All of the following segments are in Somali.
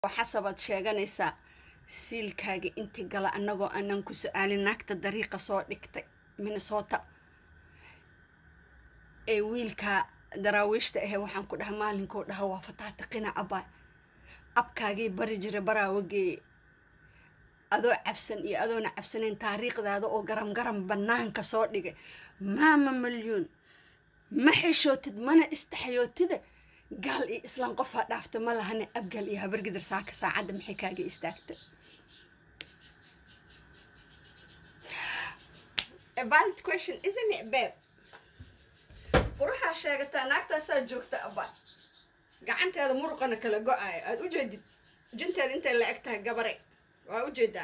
xasabaad sheeganaysaa siilkaaga inti gala annagoo aanan ku su-aalin naagta dariiqa soo dhigtay minnesota ee wiilkaa daraawiishta ahe waxaan ku dhaha maalinkuu dhaha waa fataatiqina abaa abkaagii bari jira baraawageeye adoo cabsan iyo adoona cabsanayn taariikhdaada oo garam garam bannaanka soo dhigay maama malyuun ma xishootid mana istaxyootida gaal iyo islaan qofaa dhaafta ma lahane abgaal iyo habargidar saaka saacadda maxay kaaga istaagta A valid question, isn't it, babe? quruxaa sheegataa naagtaasaa joogta abba gacanteeda muruqana kala go-ayo aada u jeedid jinteeda intay la eg tahay gabare waa u jeedaa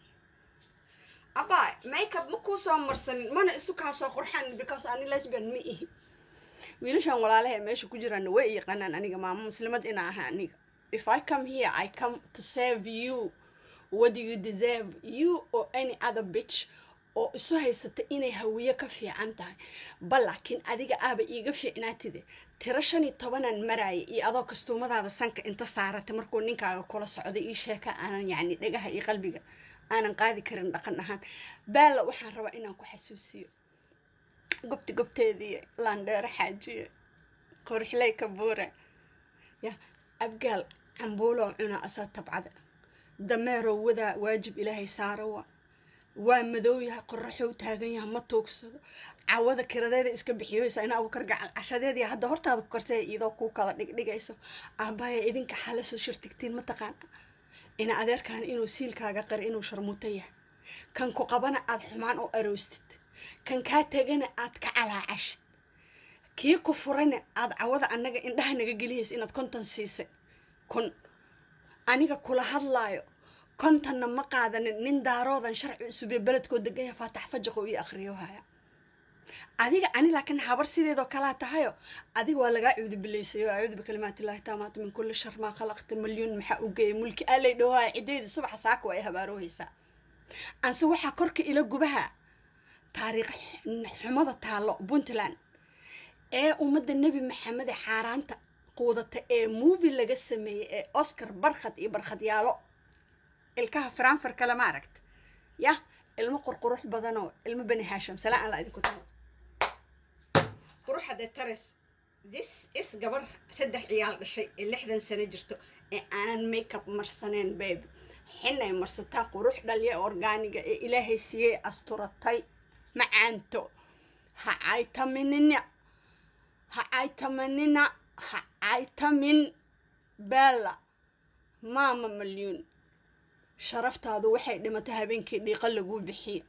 abba makeup ma kuu soo marsanin mana isu kaa soo qurxan because ani lesbian ma ihi wiilashan walaalaha ee meesha ku jiraana way yaqaanaan aniga maamo muslimad ina aha aniga if i come here i come to save you what do you deserve you or any other bitch oo isu haysata inay hawiye ka fiican tahay bal laakiin adiga aaba iiga fiicnaatide tiro shan iyo tobanaan maraaya iyo adoo kastuumadaada sanka inta saarata markuu ninkaaga kula socday ii sheeka aanan yacni dhagaha iyo qalbiga aanan qaadi karin dhaqan ahaan baalla waxaan rabaa inaan ku xasuusiyo gobti gobteedii laandheero xaajiye qorxley ka buure ya abgaal cambuuloo cuna asaa tabcada dameeroo wadaa waajib ilaahay saarawa waa madow yahay qoraxow taagan yahay ma tuugsado cawada kiradeeda iska bixiyoysa ina abukar gacal cashadeedii hadda hortaada ku karsay iyadoo kuu kala dhigdhigayso aabbaaya idinka xale soo shirtigtiin mataqaana ina adeerkaan inuu siilkaaga qari inuu sharmuuto yahay kan ku qabana aada xumaan u aroostid kan kaa tegana aad ka calaacashid kii ku furana aada cawada annaga indhaha naga geliyaysa inaad konton siisay kun aniga kula hadlaayo kontonna ma qaadanin nin daaroodan sharci cusub ee beledkoo degan yahay faatax fajaqo io akhriyo haya adiga ani laakiin habar sideedoo kalaa tahayo adiga waa lagaa cuudi bilaysayo acuudu bikalimaatillahi taamaatu min kulli shar maa khalaqta malyuun maxaa u geeyay mulki alay dhowaa ciddayda subaxa saaka waa ay habaaroohaysaa anse waxaa korka ila gubaha taariikh xumada taallo puntland ee ummadda nebi maxamede xaaraanta quudata ee movie laga sameeyey ee oscar barkhad iyo barkhadyaalo ilkaha franfar kale ma aragta yah ilmo qurqurux badanoo ilmo bani haasham salaa aan la idinku tahay quruxade tares this is gabar saddex ciyaal dhashay ee lixdan sano jirto ee aanan makeup marsaneen baby xinay marsataa qurux dhalya orgaaniga ee ilaahay siiyey asturatay macaanto ha caytaminina ha caytaminina ha caytamin beella maama malyuun sharaftaadu waxay dhimatay habeenkii dhiiqa laguu bixiye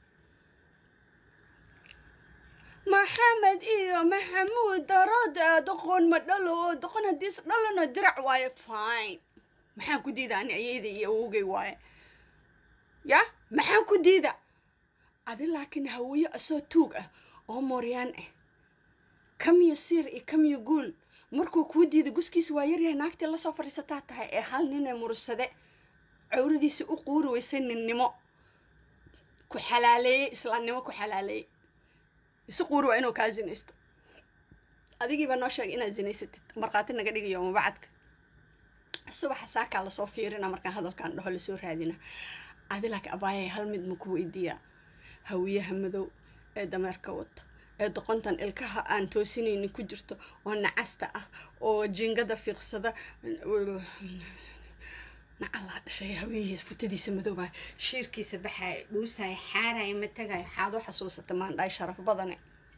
maxamed iyo maxamuud darooda doqon ma dhalo oo doqon haddiis dhalana dirac waaye fine maxaan ku diida ani ayeyda iyo awowgay waaye ya maxaan ku diida adi laakiin hawiye asoo tuug ah oo mooryaan ah kamiyo siir iyo kamiyo guul markuu kuu diida guskiisa waa yaryahay naagtii lasoo fadhiisataa tahay ee hal nin ee mursade cawradiisa u quuri weysay ninnimo ku xalaaleeyey islaamnimo ku xalaaleeyey isu quuri waa inuu kaa zinaysto adigiibaa noo sheegay inaad zinaysatid markhaati naga dhigayo mabacadka subaxa saakaa lasoo fiirina markaan hadalkaan dhaho lasoo raadina adi laakiin abaayay hal mid ma ku weydiiyaa hawiyaha madow ee dameerka wata ee doqontan ilkaha aan toosinaynin ku jirto oo nacasta ah oo jiingada fiiqsada nacalaa dhashay hawiyihiis futadiisa madoobaay shiirkiisa baxaaya dhuusaaya xaaraya matagaaya xaado xasuusata maandhaay sharaf badane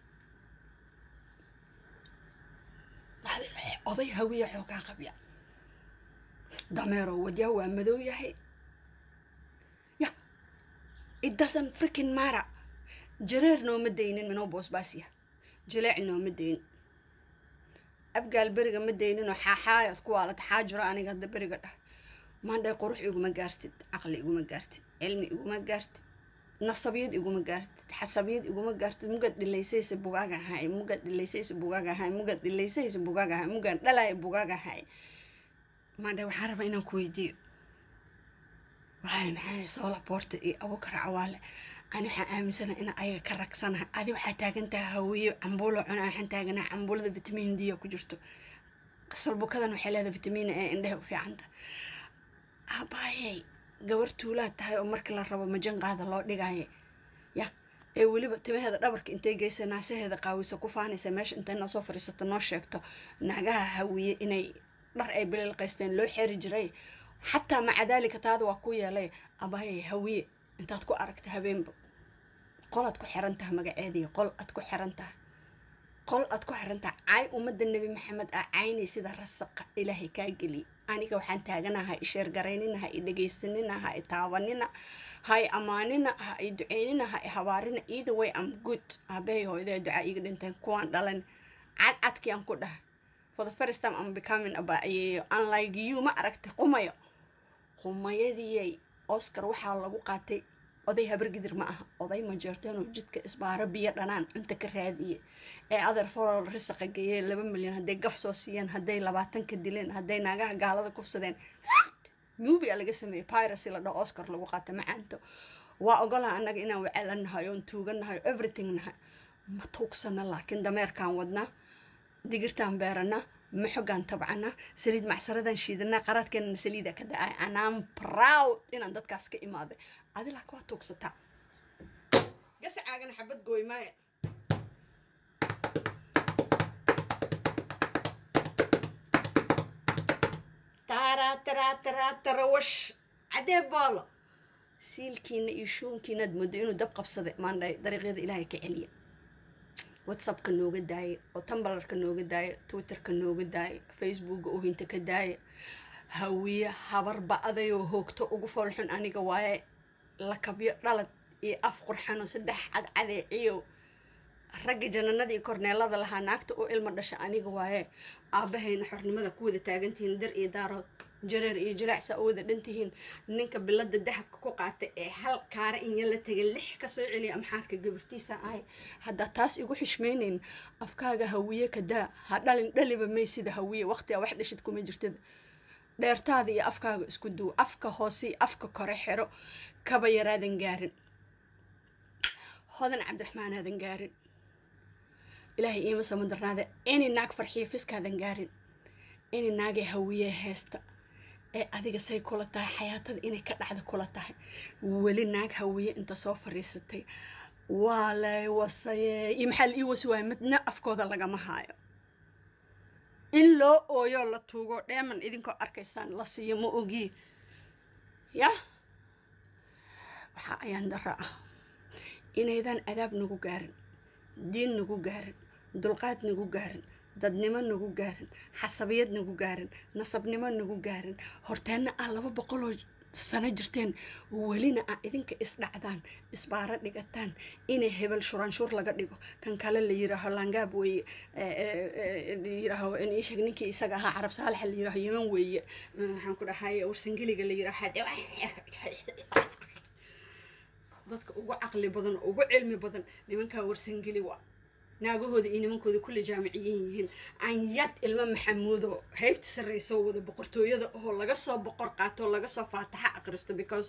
oday hawiya xoogaa qabya dameero wadyaa waa madow yahay ya it doesn't freaking mara jareer nooma daynin minoo boosbaasya jileec nooma dayn abgaal beriga ma dayninoo xaaxaayad ku waalata xaajiro aniga hadda beriga dhah maandhay qurux iguma gaartid caqli iguma gaartid cilmi iguma gaartid nasabiyad iguma gaartid xasabiyad iguma gaartid mugad dhilaysaysa bugaag ahay mugad dhilaysaysa bugaag ahay mugad dhilaysaysa bugaag ahay mugad dhalaya bugaag ahay maandhay waxaan rabaa inaan ku weydiiyo walaali maxaa soola boorta iyo abukar cawaale ani waxaan aaminsanaha inaan ayaga ka ragsanaha adi waxaa taagan tahay hawiyo cambuulo cuna waxaan taaganaha cambuulada vitamin d ku jirto salbukadan waxay leedahay vitamin ee indheha u fiicanta abaayey gabar tuulaad tahay oo markii la rabo majanqaada loo dhigaaye ya ee weliba timaheeda dhabarka intay geysa naasaheeda qaawisa ku faanaysa meesha intay noo soo fadhiisato noo sheegto naagaha hawiye inay dhar ay bililqaysteen loo xeri jiray xataa maca daalika taada waa ku yeelay abaayey hawiye intaad ku aragta habeenba qol aad ku xiran tahay magaceedii qol aad ku xiran tahay qol aad ku xiran tahay caay ummadda nebi maxamed ah caynay sida rasaqa ilaahay kaa geliyay aniga waxaan taaganaha i sheergaraynina ha i dhegaysanina ha i taabanina ha i ammaanina ha i duceynina ha i habaarina either way am good aabahay hooyadee ducaa iiga dhinteen kuwaan dhalan cad cadkii aan ku dhahay for the first time I'm becoming abaayeeyo unlike you ma aragtay qumayo qumayadiyay oscar waxaa lagu qaatay oday habargidir ma aha oday ma jeerteen oo jidka isbaaro biyo dhanaan cunta ka raadiye ee adeer forol risaqa geeyey laba milyan hadday gaf soo siiyeen hadday labaatan ka dileen hadday naagaha gaalada kufsadeen movie a laga sameeyey piracy la dhaho oscar lagu qaata macaanto waa ogolaa annaga inaan wacala nahay oon tuugan nahay everything nahay ma tuugsana laakiin dameerkaan wadnaa digirtaan beeranaa maxogaan tabcanaa saliid macsaradan shiidanaa qaraadkeenana saliida ka da-ay anaan proud inaan dadkaas ka imaaday adi laak waa tuugsataa gasacaagana xabad gooy maaya tara tara tara tarawash cadee boolo siilkiina iyo shuunkiinaad moodo inuu dab qabsaday maandhay dariiqyada ilaahay ka celiya whatsappka nooga daaya oo tumbalarka nooga daaya twitterka nooga daaya facebooka oohinta ka daaya hawiye habar ba-adayoo hoogto ugu foolxun aniga waaye lakabyo dhalad iyo af qurxano saddex cadcadeeciyo ragga jananadii korneelada lahaa naagta oo ilma dhasha aniga waaye aabahayna xornimada ku wada taagantihiin dar iyo daarood jareer iyo jilaacsa oo wada dhantihiin ninka bilada dahabka ku qaatay ee hal kaara inya la tegay lix kasoo celiya amxaarka gabartiisa ahay haddaa taas igu xishmaynayn afkaaga hawiye ka daa ha dhalin dhaliba may sida hawiye waqtigaa wax dhashid kuma jirtada dheertaada iyo afkaaga isku duw afka hoose iyo afka kore xero kaba yaraadan gaarin hodan cabdiraxmaan aadan gaarin ilaahay iima samadarnaade ini naag farxiyo fiskaadan gaarin ini naagee hawiye heesta ee adiga say kula tahay xayaatada inay ka dhacda kula tahay weli naag hawiye inta soo fadhiisatay waa lay wasaye iyo maxaa la ii wasi waayo midna afkooda lagama haayo in loo ooyo la tuugo dheeman idinkoo arkaysaan la siiyo ma ogi ya waxaa ayaan dara ah inaydan adaab nagu gaarin diin nagu gaarin dulqaad nagu gaarin dadnimo nagu gaarin xasabiyad nagu gaarin nasabnimo nagu gaarin horteenna ah laba boqoloo sano jirteen welina ah idinka isdhacdaan isbaaro dhigataan inay hebel shuraanshuur laga dhigo kan kale la yiraaho langaab weeye yiraaho sheeg ninkii isaga ahaa carab saalaxa la yiraaho yeman weeye maxaan ku dhahay warsangeliga la yiraaho dadka ugu caqli badan ugu cilmi badan nimankaa warsangeli waa naagahooda iyo nimankooda kulle jaamiciyin yihiin anyad ilmo maxamuudo heybta sarreyso wada boqortooyada oo laga soo boqor qaato laga soo faataxa aqristo because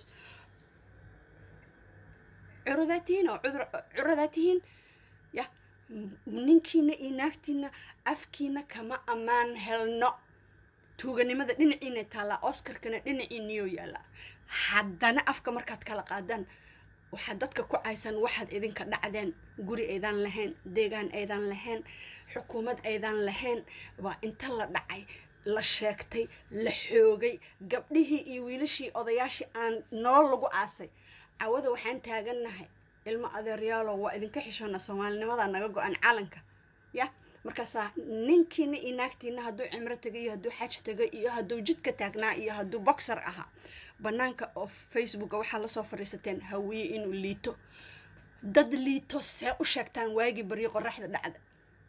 curudaa tihiin oo cudur curadaa tihiin ya ninkiina iyo naagtiina afkiina kama ammaan helno tuuganimada dhinaciina taallaa oscarkana dhinaciiniyoo yaallaa haddana afka markaad kala qaadaan waxaad dadka ku caysan waxaad idinka dhacdeen guri aydan lahayn deegaan aydan lahayn xukuumad aydan lahayn waa inta la dhacay la sheegtay la xoogay gabdhihii iyo wiilashii odayaashii aan nolol lagu aasay cawada waxaan taagannahay ilmo adeeryaalo waa idinka xishoona soomaalinimada naga go-an calanka ya markaasaa ninkiina iyo naagtiina hadduu cimro tegay iyo hadduu xaj tegay iyo hadduu jidka taagnaa iyo hadduu boxer ahaa banaanka oo facebooka waxaa lasoo fadhiisateen hawiye inuu liito dad liito see u sheegtaan waagii baryo qoraxda dhacda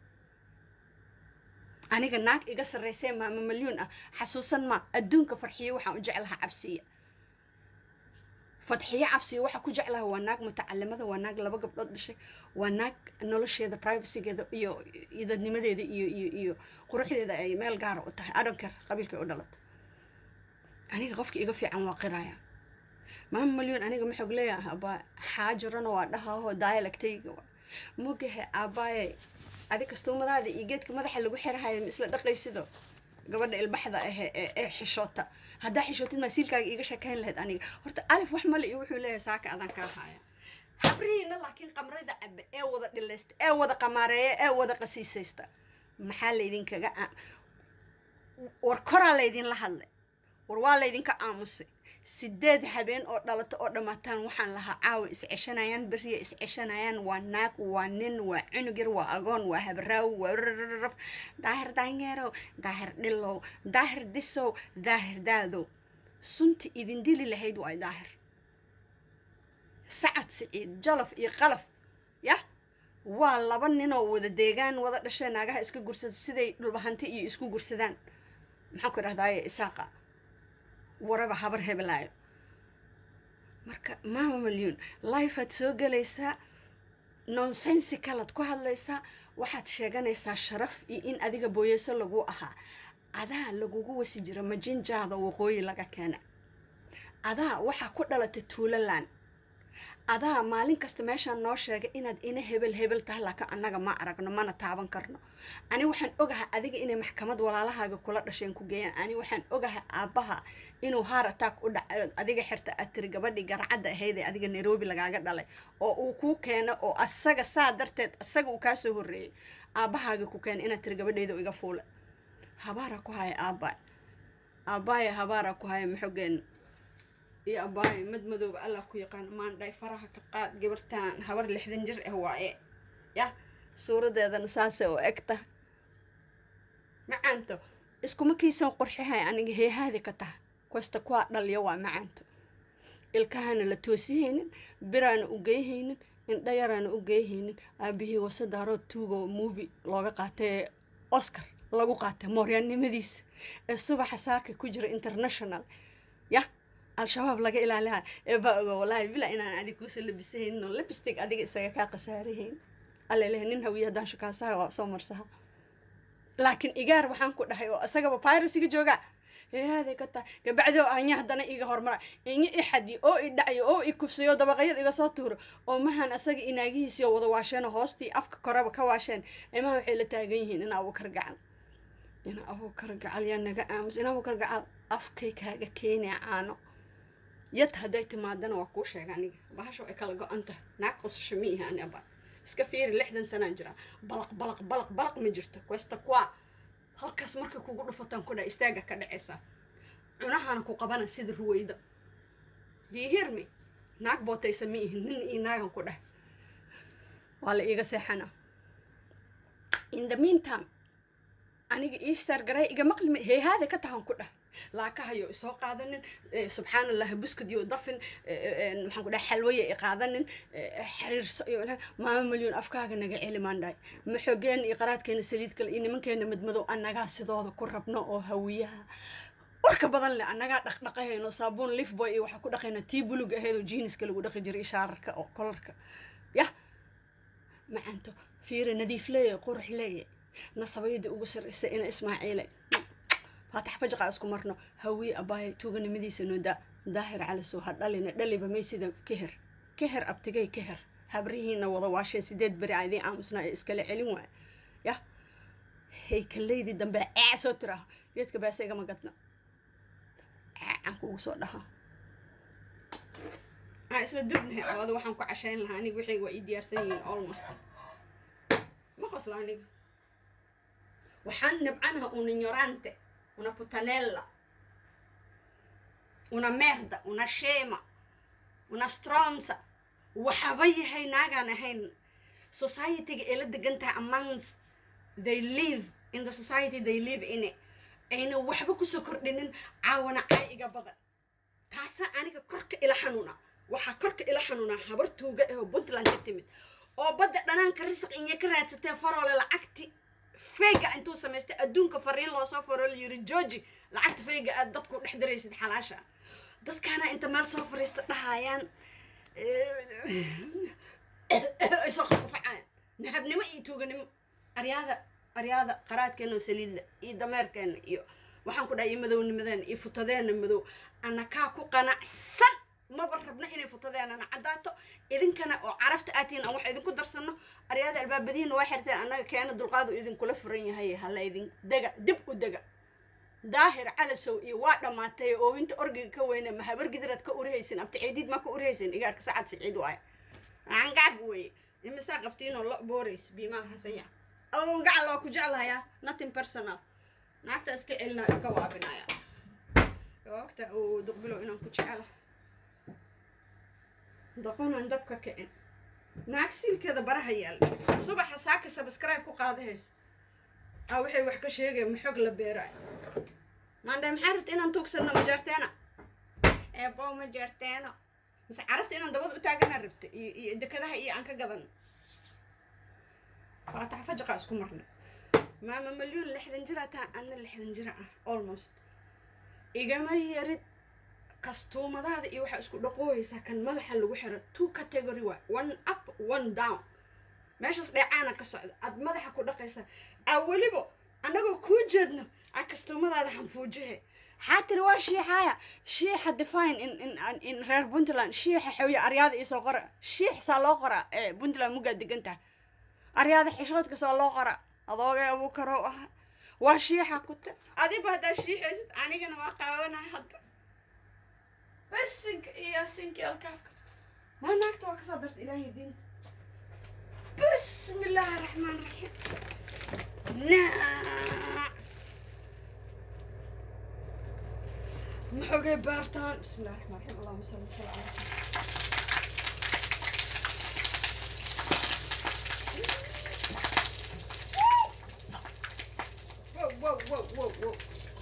aniga naag iga sarreysee maama malyuun ah xasuusan ma adduunka farxiyo waxaan u jeclahaa cabsiya fadxiyo cabsiya waxaa ku jeclaha waa naag mutacalimada waa naag laba gabdhood dhashay waa naag nolosheeda privacygeeda iyo idadnimadeeda iyo iyo iyo quruxdeeda ay meel gaara u tahay adhonker qabiilkay u dhalatay aniga qofka iga fiican waa qiraya maama malyuun aniga maxoog leeyahay abaa xaajirana waa dhahaaho dialectayga waa mogahe aabaaye adi kastuumadaada iyo geedka madaxa lagu xirahayo ma isla dhaqaysido gabadha ilbaxda ahe ee ee xishoota haddaa xishootid masiilkaaga iiga sheekayn lahayd aniga horta alif wax male iyo wuxuu leeyahay saaka adaan kaa haya habrihiina laakiin qamrada cabe ee wada dhilaysta ee wada qamaareeya ee wada qasiisaysta maxaa laydinkaga a war koraa laydinla hadlay war waa laydinka aamusay sideed habeen oo dhalato oo dhammaataan waxaan lahaa caawa isceshanayaan beriya isceshanayaan waa naag waa nin waa cunug yar waa agoon waa habaraaw waa rrrrf daahir daanyeerow daahir dhilow daahir disow daahir daadow sunta idin dili lahayd waay daahir sacad siciid jalaf iyo qalaf yah waa laba ninoo wada deegaan wada dhashee naagaha iska gursada siday dhulbahanti iyo isku gursadaan maxaan ku idhahdaaye isaaqa waraba habar hebelaayo marka maama malyuun lifeaad soo gelaysaa nonsensi kalaad ku hadlaysaa waxaad sheeganaysaa sharaf iyo in adiga booyeyso lagu ahaa adaa lagugu wasi jira majinjaada waqooyi laga keena adaa waxaa ku dhalatay tuulaland adaa maalin kasta meeshaan noo sheegay inaad ina hebel hebel tahay laakiin annaga ma aragno mana taaban karno ani waxaan ogahay adiga inay maxkamad walaalahaaga kula dhasheen ku geeyaan ani waxaan ogahay aabbaha inuu haar attack u dhacayo adiga xirta aad tiri gabadhii garcadda ahayd ee adiga nairobi lagaaga dhalay oo uu kuu keeno oo asaga saa darteed asaga uu kaasoo horreeyey aabbahaaga ku keena inaad tiri gabadhayda iga fuula habaara ku haya aabbaay aabbaaya habaara ku haya maxogeena iyo abbaayo mad madooba allah ku yaqaan maandhay faraha ka qaad gabartaan habar lixdan jir ah waaye yah suuradeedana saasay oo eg tahay macaanto iskuma kiisan qurxihay aniga heehaadi ka taha kwasta kuwaa dhalya waa macaanto ilkahana la toosihaynin biraana u geyhaynin indhayaraana u geyhaynin aabihii wasadaarood tuugo movie looga qaatay oscar lagu qaatay mooryaannimadiisa ee subaxa saaka ku jira international yah al-shabaab laga ilaaliha ee baa ogo wallaahi bila inaan adig kuusa labisahaynin oo labistig adiga isaga kaa khasaarahayn allalehe nin hawiye haddaan shukaasaha waa soo marsaha laakiin igaar waxaan ku dhahay oo isagaba piracyga jooga heehaaday ka tahay gabacdoo anya haddana iga hormara inya i xadiyo oo i dhacyo oo i kufsayo dabaqayad iga soo tuuro oo mahan asaga inaagihiisiyo wada waasheen oo hoostii afka koreba ka waasheen imaha waxay la taagan yihiin in abuukar gacal in abuukar gacal yaa naga aamus in abuukar gacal afkay kaaga keenaya caano yad hadday timaadana waa kuu sheega aniga bahasho ay kala go-an tahay naag qosasho ma ihi ani aba iska fiiri lixdan sanaan jiraa balaq balaq balaq balaq ma jirto kwesta kuwa halkaas markay kugu dhufataan ku dha istaaga ka dhacaysaa cunahana ku qabana sida ruwayda diihirmi naag bootaysa ma ihin nin iyo naagan ku dheh waa la iiga seexana in the meantime aniga iistar garay iga maqlima heehaada ka tahan ku dheh laakahayo isoo qaadanin subxaan allah buskad iyo dafin maxaan ku dhahay xalwaya i qaadanin xiriirso iyo maama malyoon afkaaga naga celi maandhaay maxoogeen iyo qaraadkeena saliid kale iyo nimankeena madmadow annagaa sidooda ku rabno oo hawiyaha warka badan leh annagaa dhaqdhaqahayno saabuun lifboy iyo waxaa ku dhaqaynaa tii bulug ahayd oo jiiniska lagu dhaqi jiray shaararka oo kolarka yah macanto fiire nadiif leeye qurux leeye nasabayadii ugu sarraysa ina ismaaciile faatax fajqa isku marno hawiye abaaya tuuganimadiisa nooda daahir calisow ha dhalina dhaliba maysida keher keher abtigay keher habrihiina wada waasheen sideed beri a idiin aamusnaa ee iskala celin waaya yah haykaleydi dambe cee soo tiraha geedka baase igama gadna ceecan kugu soo dhaha aan isla dubnahay awada waxaan ku cashayn lahaa aniga wixii waa ii diyaarsan yihiin almost ma qoslo aniga waxaan nabcanaha una ignorante una putanella una merda una shema una stronza waxaba yahay naagaan ahayn societyga ee la degan tahay amongst they live in the society they live in it ayna waxba kusoo kordhinin caawana cay iga badan taasaa aniga korka ila xanuuna waxaa korka ila xanuunaa habar tuuga ah oo puntland ka timid oo badda dhanaanka risaq inya ka raadsatee faroole lacagti fayga intuu samaystay adduunka fariin loosoo faro la yiri georgi lacagta fayga aad dadku dhex daraysid xalaasha dadkaana inta meel soo fariista dhahayaan ay soo qafqafacaan nahabnimo iyo tuuganimo aryaada aryaada qaraadkeena oo saliidla iyo dameerkeena iyo waxaan ku dhahay iyo madownimadeena iyo futadeena madow anakaa ku qanacsan maba rabna inay futadeenana caddaato idinkana oo carabta aatiin aan wax idinku darsano aryaada albaabadihiina waa xirteen annaga keena dulqaadu idinkula furan yahay hala idin dega dib u dega daahir calasow iyo waa dhammaatay oo inta orgiga ka weyne ma habar gidraad ka urihaysin abta ciidiid ma ka urihaysin igaarka sacad siciid waaye angaab weye imisaa qabtiinoo lo boorays biimaal hasanya awow gacal waa ku jeclahayaa nothing personal naagta iska celinaa iska waabinaya ogta uu duqbilow inaan ku jecela doqonan dabka kicin naag siilkeeda baraha yaal subaxa saaka subscribe ku qaadahayso aa waxay wax ka sheegaya maxog la beeraay maandhe maxaa rabta inaan tuugsanno ma jeerteena eebow ma jeerteeno mise carabta inaan dabada u taaganaa rabta iyo iyo dekadaha iyo aan ka gadan faatax fajaqa isku marnay maama malyuun lixdan jira taa anna lixdan jira ah almost igama yarid kastuumadaada iyo waxaa isku dhaqooyeysaa kan madaxa lagu xiro two category waa one up one down meeshaas dheecaana ka socda aad madaxa ku dhaqaysaa aa weliba annagoo kuu jeedno aa kastuumadaada hanfuujihe maxaa tiri waa shiixaya shiixa define in in in reer puntland shiixa xawye aryaada iisoo qora shiix saa loo qoraa ee puntland mugaa degan tahay aryaada xishoodka saa loo qoraa adoogay abuu karow aha waa shiixa kuta adiba haddaa shiixaysid anigana waa qaawanahay hadda bas sinka iyo sinki alkaafka maa naagta waa kasoo darta ilaahay diinta bismi illaahi araxmaan raxiim naac maxogay baartaan bismi illahi raxmaan raxiim allahuma salli sala ala Whoa, whoa, whoa, whoa, whoa.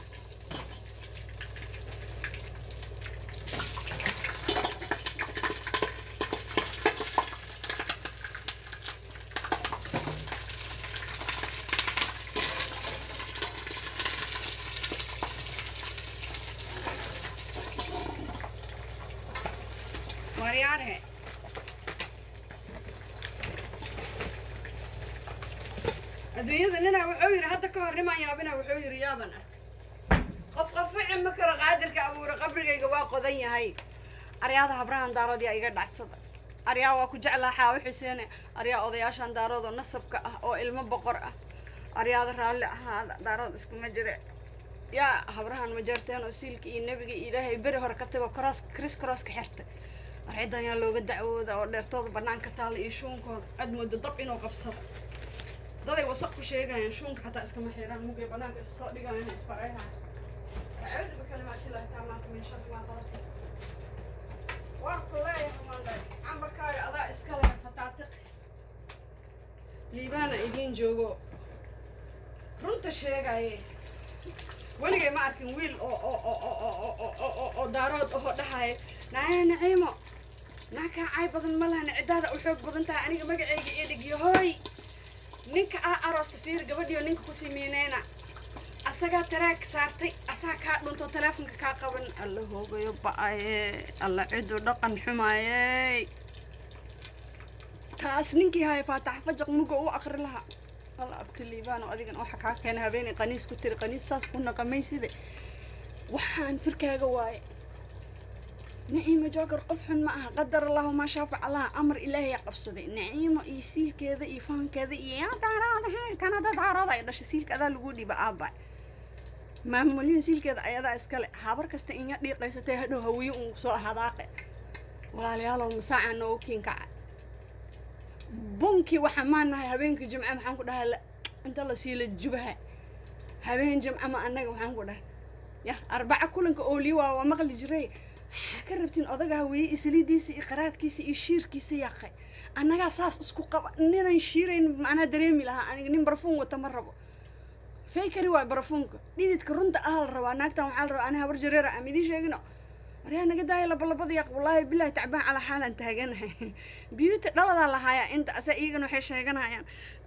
Marianne. adduunyada ninaa wuxuu yidhi hadda ka hor nimaan yaabina wuxuu yidhi yaaban ah qof qof wixii ma karo qaadirka abuure qabrigayga waa qodan yahay aryaada habrahan daarood yaa iga dhacsada aryaa waa ku jeclaa xaawo xuseene aryaa odayaashan daarood oo nasabka ah oo ilmo boqor ah aryaada raalli ahaada daarood iskuma jire yaa habrahan ma jeerteen oo siilka iyo nebiga iyo ilaahay beri hore ka tago cross chris crosska xirta arcidan yaa looga dacwooda oo dheertooda banaanka taalla iyo shuunkooda cad moodo dab inuu qabsado daday wasaq ku sheegayaan shuunka xataa iskama xiraan mugay banaanka is soo dhigayaan isbarayhaan acuudu bikalimaati illaahi taamaanta min sharri maa khalaq waan ku leeyahay maandhay cambarkaaga adaa iska leh fataatiq liibaana idiin joogo runta sheegaye weligay ma arkin wiil oo oo oo oo oo oo oo oo oo daarood ahoo dhahaye naaya naciimo naa kaa caay badan ma lahana ciddaada u xoog badan tahay aniga magacayga iyo dhigyo hooy ninka aa aroosta fiir gabadhiyo ninka kusii miineyna asagaa taraag saartay asaa kaa dhunto teleefonka kaa qaban alla hoogayo ba-aye alla ciduu dhaqan xumaayey taas ninkii haya faatax fajaq muga u akri lahaa alla abti liibaan oo adigan waxa kaa keena habeenay qaniis ku tiri qaniis saas ku naqamay side waxaan firkaaga waaye naciimo joogar qof xun ma aha qadar allahu maa shaafac allaha amar ilaahay qabsaday naciimo iyo siilkeeda iyo faankeeda iyo yaa daaroodahe kanada daarooda ay dhashay siilka adaa lagu dhiiba aaba maamulyin siilkeeda ayadaa iskale habar kasta inya dhiiqaysatay hadhow hawiye un soo hadaaqe walaalayaalow masaaca noogu kiinkaca bunkii waxaa maanahay habeenkii jimce maxaan ku dhahay la- inta la siila jubaha habeen jimce ma annaga waxaan ku dhahay ya arbaca kulanka ooliye waa waa maqli jiray waxaa ka rabtiin odaga haweeye isliidiisa iyo qaraadkiisa iyo shiirkiisa yaqay annagaa saas isku qaba ninan shiirayn macnaa dareemi lahaa aniga nin barafuun wata ma rabo fakeri waay barafuunka dhididka runta ah la rabaa naagtan waxaa la rabaa ani habar jareera aan idiin sheegino waryaa naga daaya labalabada yaq wallaahi bilahi tacbaan calaa xaalan taaganahay biyuuta dhaladaa lahaayaa inta asa iyagana waxay sheeganayaan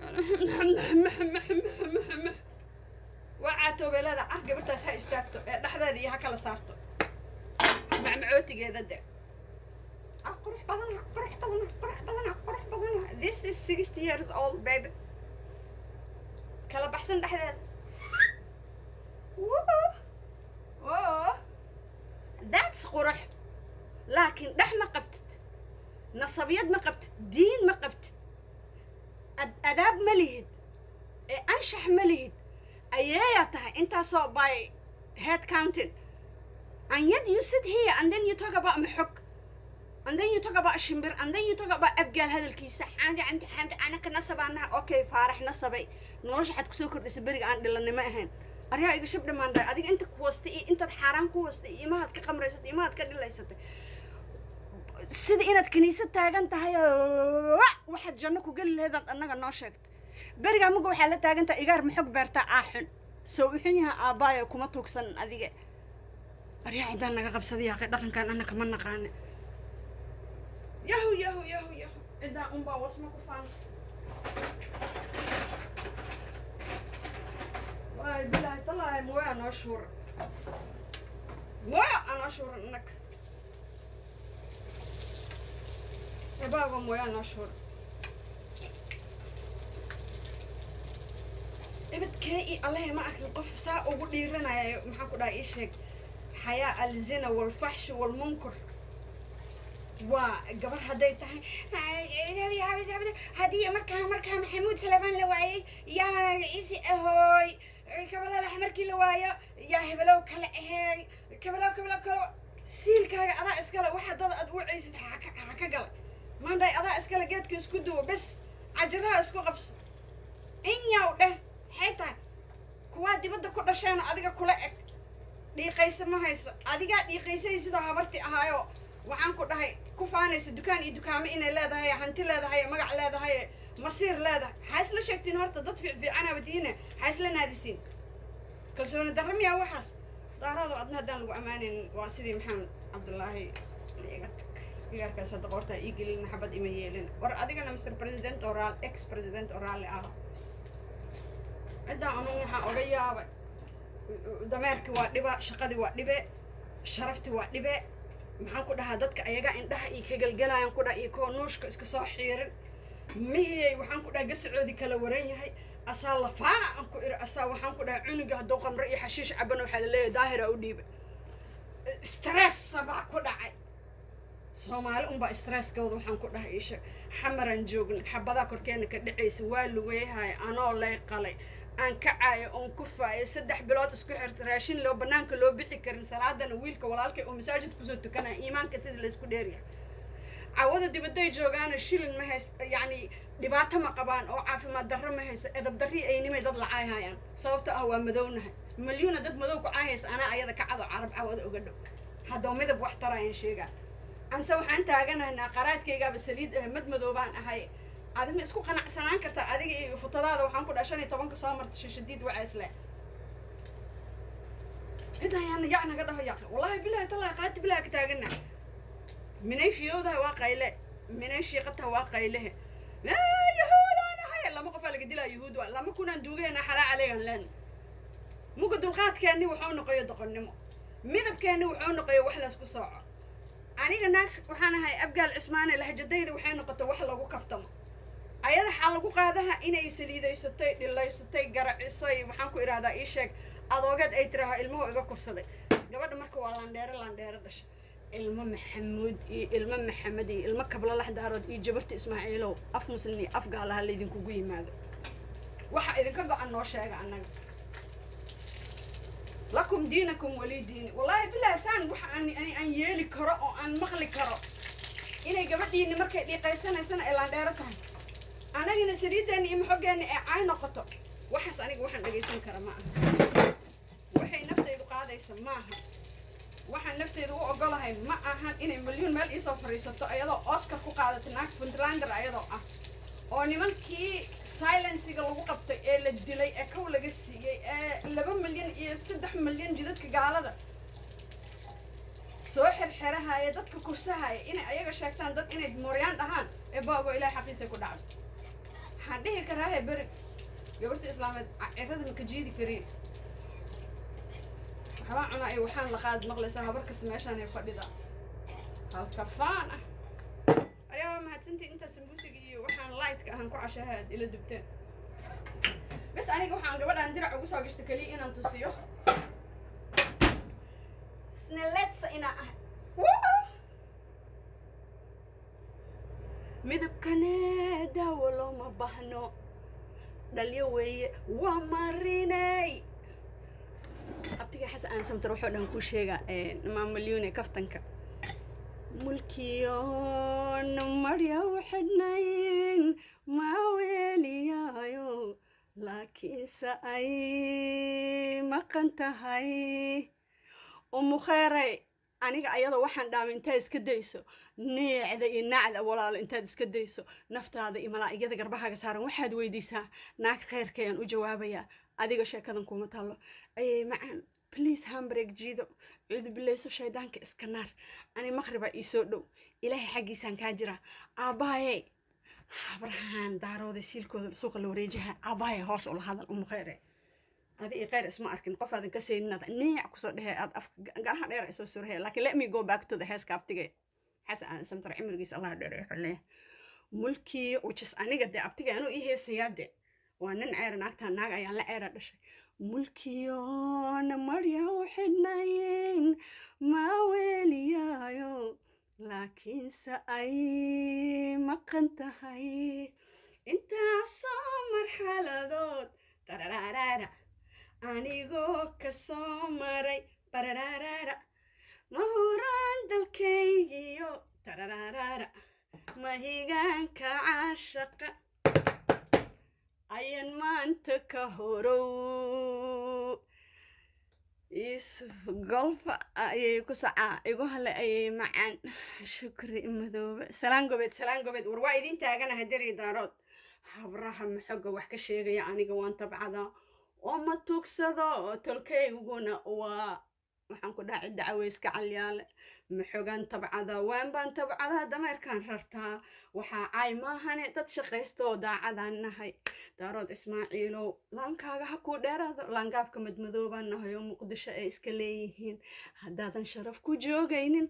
waa caatoobeelada car gabartaas ha istaagto ee dhexdeeda iyo ha kala saarto macmacootigeeda de ah qurux badana qurux badana qurux badana qurux badana this is sixty years old baby kala baxsan dhexdeeda Woo! Woo! that's qurux laakiin dhex ma qabtid nasabiyad ma qabtid diin ma qabtid ad adaab ma lihid ee anshax ma lihid ayeeyaa tahay intaasoo bay head counting and yet you sit here and then you talk about maxog and then you talk about shimbir and then you talk about abgaal hadalkiisa xaanga camdi xaanga anaka nasabaanaha okay faarax nasabay nolosha xad kusoo kordhisa beriga aan dhilanimo ahayn aryaa iga shab dhamaanday adiga inta ku wastay iyo intaad xaaraan ku wastay iyo imahaad ka qamraysatay imahaad ka dhilaysatay sida inaad kiniisad taagan tahay oo waxaad janno ku geli laheedaad annaga noo sheegtay berigaa muga waxaa la taagan tahay igaar maxog beertaa aa xun soo uxun yaha aabbaayo kuma tuugsan adiga aryaa ciddaan naga qabsaday yaaqay dhaqankan anna kama naqaane yahu yahu yahu yahu ciddaan unbaa wasma ku faan waay bilaahi tallaahi mooya anoo shuura mooya anoo shuura innaga ebaaga mooya anoo shuura ibadkee i allahe ma arkin qof saa ugu dhiiranayo maxaan ku dhahay ii sheeg xayaa alzina walfaxshi walmunkar waa gabar hadday tahay haddii markaa markaa maxamuud salabaan la waayey yaa ciisi ahooy kabalalax markii la waayo yaa hebelow kale aheey kabelow kabelow kale siilkaaga adaa iskale waxa dad aad u ceysid ha ka gala maanday adaa iskale geedka isku duwo bes cajiraha isku qabso in yaw dheh maxay tahay kuwaa dibadda ku dhasheena adiga kula eg dhiiqaysa ma hayso adigaa dhiiqaysay sidoo habarti ahaayo waxaan ku dhahay ku faanaysa dukaan iyo dukaamo inay leedahay hanti leedahay magac leedahay masiir leedahay maxaa isla sheegtiin horta dad fiicfiicanaaba tihiine maxaa isla naadisiin kalsooni darra miyaa waxaas daaraado adna haddaan lagu ammaanin waa sidii maxamed cabdullaahi iga tag igaarkaas hadda qoortaa ii gelin maxabad ima yeelin war adigana mr president oo raal ex president oo raalli ah ciddaa aman waxaa oga yaabay dameerkii waa dhiba shaqadii waa dhibe sharaftii waa dhibe maxaan ku dhahaa dadka ayagaa indhaha iyo ka gelgelayaan ku dhaha iyo koo nuushka iska soo xiirin mihiyay waxaan ku dhaha gasacoodii kala waran yahay asaa lafaana aan ku iri asaa waxaan ku dhahay cunuga hadduu qamro iyo xashiish caban waxaa laleeyahay daahira u dhiibay stressa baa ku dhacay soomaali unbaa stresskooda waxaan ku dhahay isha xamaraan joogna xabadaa korkeena ka dhacaysa waa lugeeyahay anoo lay qalay aan kacaayo oon kufaayo saddex bilood isku xirta raashin loo banaanka loo bixi karin salaadana wiilka walaalkay oo masaajid kusoo tukanaya iimaanka sida laysku dheeryahay cawada dibadday joogaana shilin ma hayst yacni dhibaato ma qabaan oo caafimaad darro ma hayso edab darri aynimay dad lacaay hayaan sababto ah waa madownahay malyuuna dad madow ku caahaysa anaa ayada kacado carab cawada uga dhow haddoo midab wax tarayaan sheegaa anse waxaan taaganaynaa qaraadkaygaaba saliid ah mad madoobaan ahay adima isku qanacsanaan kartaa adiga iyo futadaada waxaan ku dhaha shan iyo tobanka soo marta shashadiid waxaa isle cidayaan yac naga dhaho yac wallahi bilahi tallahi qaati bilaha ka taagana minay fiyoodaha waa qayle minay shiiqataha waa qaylehe yahuudaanahay lama qofaa laga dilaa yahuud waa lama kunaan duugaheena xalaa caleegan leen muga dulqaadkeenni wuxuu noqoyo doqonnimo midabkeenni wuxuu noqoyo wax laysku sooco aniga naag waxaan ahay abgaal cismaane lahjadayda waxay noqotay wax lagu kaftamo ayada waxaa lagu qaadaha inay saliidaysatay dhilaysatay garacisay waxaan ku idhahdaa ii sheeg adoogeed ay tiraha ilmuhu iga kursaday gabadha marka waa landheere landheere dhasha ilmo maxamuud iyo ilmo maxamed iyo ilmo kablalax daarood iyo jabarta ismaaciilow af muslim iyo af gaalaha laydinkugu yimaado waxa idinka go-an noo sheega annaga lakum diinakum walii diini wallaahi bilahi saan waxa aan aan yeeli karo oo aan maqli karo inay gabadhiini markay dhiiqaysanaysana ay laandheero tahay anagina saliiddeena iyo maxoggeena ee caay noqoto waxaas aniga waxaan dhegaysan kara ma aha waxay naftaydu qaadaysa maaha waxaan nafteydu u ogolahay ma ahan inay milyuun meel iisoo fadhiisato ayadoo oscar ku qaadatay naag puntlander ayadoo ah oo nimankii silensiga lagu qabtay ee la dilay ee kow laga siiyey ee laba milyan iyo saddex milyan jidadka gaalada soo xirxirahaya dadka kursahaya inay ayaga sheegtaan dad inay mooryaan dhahaan ee baago ilahay xaqiisay ku dhacday waxaan dhihi karaahe beri gabarta islaameed cirada maka jiidi kariin waxbaa cunaa iyo waxaan laqaad maqlaysaa habar kasta meeshaan ay fadhida halkafaan ah ayaa mahadsantii intaa sambuusiga iyo waxaan lightka ahaan ku cashaha aad ila dubteen bas aniga waxaan gabadhaan dirac ugu soo gashta keliya inaan tusiyo snaletsa inaa ahay midabkane daawo looma bahno dhalyo weeye waa marinay abti abtiga xasan aan samtar wuxuu dhan kuu sheegaa maamalyuune kaftanka mulkiyoon marya u xidhnayn ma weeliyaayo laakiinse ay maqan tahay umu kheyray aniga ayada waxaan dhaama intaad iska dayso neecda iyo nacda walaalo intaad iska dayso naftaada iyo malaa'igada garbahaaga saaran waxaad weydiisaa naag kheyrka ayaan u jawaabayaa adiga sheekadan kuma taallo ayay macaan bliase hambreg jiido cudubileyso shaydaanka iska naar ani maqribaa ii soo dhow ilaahay xaggiisaan kaa jiraa aabbaayey habrahaan daarooday siilkooda suuqa la wareejaha aabbaayey hoos ula hadal umu kheyre adi iyo kheyr isma arkin qof aadan ka seeninad neec kusoo dhehe aad af garaha dheer ay soo surhe laakiin let me go back to the heeska abtige xasan aan samtar cimrigiis allah dheer wuxuu leeyahay mulkii ujis aniga dee abtiga anuu ii heesayaa de waa nin ceera naagtaa naag ayaan la ceera dhashay mulkiyoona marya u xidhnayn ma weeliyaayo laakiinse ay maqan tahay intaasoo marxaladood tararaaraara anigoo kasoo maray bararaaraara ma huraan dalkaygiyo tararaaraara mahigaanka caashaqa ayan maanta ka horow golfa ayay ku sacaa igu hale ayay macaan shukri madoobe salaan gobeed salaan gobeed war waa idin taaganaha deri daarood habraha maxoga wax ka sheegaya aniga waan tabcadaa oo ma tugsado tolkayguna waa waxaan ku dhahay dacweyska calyaale maxogaan tabcadaa waan baan tabcadaa dameerkaan rartaa waxaa caay maahane dad shaqaysta oo daacadaan nahay daarood ismaaciilow laankaaga ha kuu dheeraado laangaabka madmadoobaan nahay oo muqdisho ay iska leeyihiin haddaadan sharaf ku joogaynin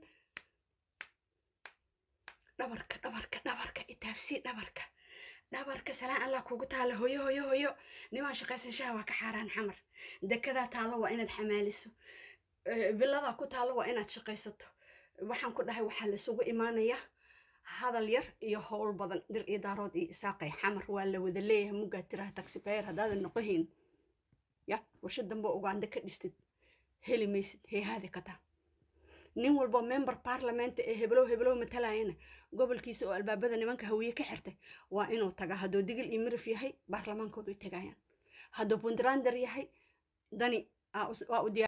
dhabarka dhabarka dhabarka itaabsii dhabarka dhabarka salaan allah kugu taala hoyo hoyo hoyo nimaan shaqaysan shaha waa ka xaaraan xamar dekedaa taalo waa inaad xamaaliso biladaa ku taalo waa inaad shaqaysato waxaan ku dhahay waxaa laisugu imaanaya hadal yar iyo howl badan dir iyo daarood iyo isaaqay xamar waa la wada leeyahay muggaa tiraha taxibayer haddaadan noqohayn ya warsha dambe uganda ka dhistid heli maysid heehaadi kataa nin walbo member parliamenta ee heblow heblow matalayana gobolkiisa oo albaabada nimanka hawiye ka xirtay waa inuu tagaa hadduu digil iyo mirif yahay baarlamaankoodu tagayaan hadduu puntlander yahay dani waa u diyaar